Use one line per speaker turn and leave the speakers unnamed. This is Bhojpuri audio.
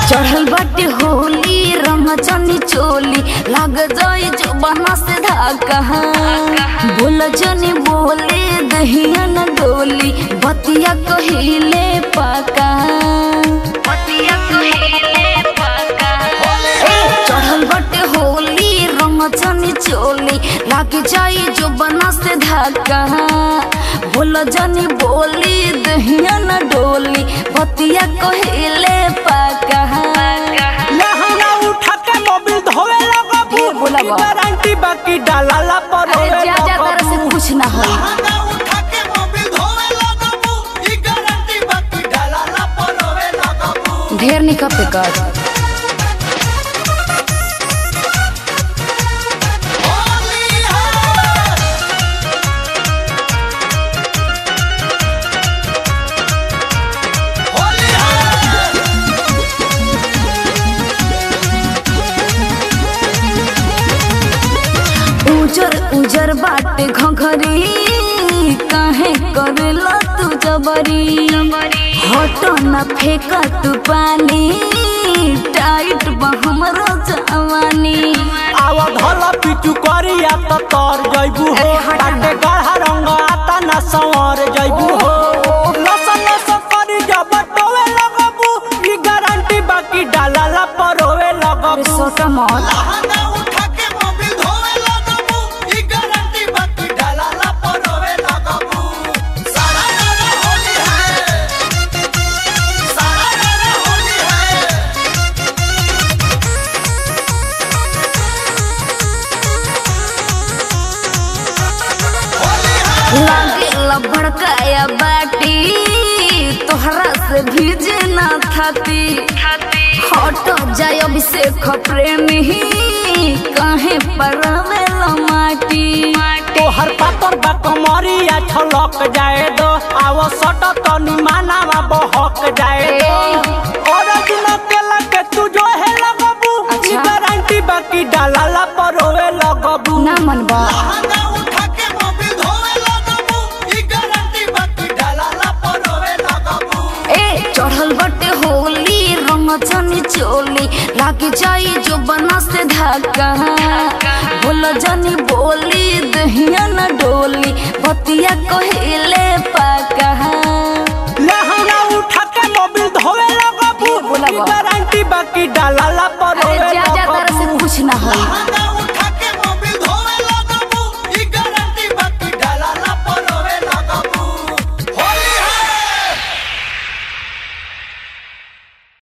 चढ़ल बाटे होली रंग चनी चोली लाग जाई जो बना से धाका बोल जनी बोले दहिया न डोली बतिया कहिले पाका बतिया कहिले पाका चढ़ल बाटे होली रंग चनी चोली लाग जाई जो बना से धाका बोल जनी बोली दहिया न डोली बतिया कहिले पाका
लहंगा उठा के मोबिल धोवे लगबू
ढेर बोला बा।
गारंटी बाकी डालाला पर
अरे
होवे
जा जा तारा से
लगबू।
कुछ ना होई
लहंगा उठा के मोबिल धोवे लगबू ई गारंटी बाकी डालाला पर होवे लगबू
ढेर निकप पे कर
होली है होली है
उजर उजर बाटे घघरी काहे करेला तू जबरी हटो न फेंका तू पानी टाइट बा हमरो जवानी
आव धला पिचु करिया त तर जइबू हो
अरे हटा ना।
बाटे गाढ़ा रंग आता ना संवर जइबू हो लस लस करी जब टोवे लगबू ई गारंटी बाकी डालाला पर होवे
अरे
लगबू
सोटा मत
लहंगा उठा के मोबिल धोवे लगबू ई गारंटी बाकी डालाला पर होवे लगबू सारा गाना होली है सारा गाना होली है होली है
लागे भड़काया बाटी तोहरा से भीजे ना थाती हटो जाय अभिषेक प्रेमी काहे परवेला माटी
तोहर पातर बा कमरिया छलक जाए दो आव सट तनी मानावा बहक जाए दो और दिन केला के तू जो है लगबू ई
अच्छा।
गारंटी बाकी डालाला पर होवे लगबू
ना मनबा
लहंगा उठा के मोबिल धोवे लगबू ई गारंटी बाकी डालाला पर होवे लगबू
ए चढ़ल बटे होली रंग चनी चोली लागे जाई जो बना से धाका बोल जनी बोली दहिया न डोली बतिया कहिले पाका
लहंगा उठा के मोबिल धोवे लगबू
ढेर बोला
ई
बा।
गारंटी बाकी डालाला पर
अरे
होवे
जा जा तारा
लगबू